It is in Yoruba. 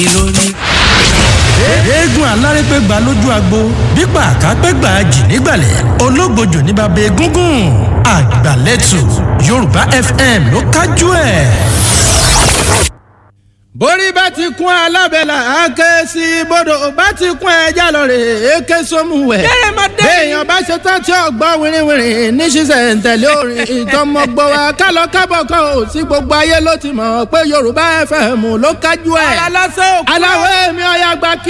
lónìí. eégún alárépégbà lójú agbo bípa àkápégbà jì nígbàlẹ̀ ológbòjò ní bàbá egúngún àgbàlẹ́tù yorùbá fm ló kájú ẹ̀. borí bá ti kún alábẹ́là àáké sí bodò bá ti kún ẹja lọ́rẹ̀ èké sómùwẹ̀. béèyàn bá ṣe tán tí ọgbọ́n wìrìwìrì ní ṣíṣẹ̀ ń tẹ̀lé orin ìtọ́mọgbọ́ wa kálọ kábọ̀ kan ò sí gbogbo ayé ló ti mọ̀ pé yorùbá fm ló kájú ẹ̀. aláwọ̀ èmi ọ̀yà gba kí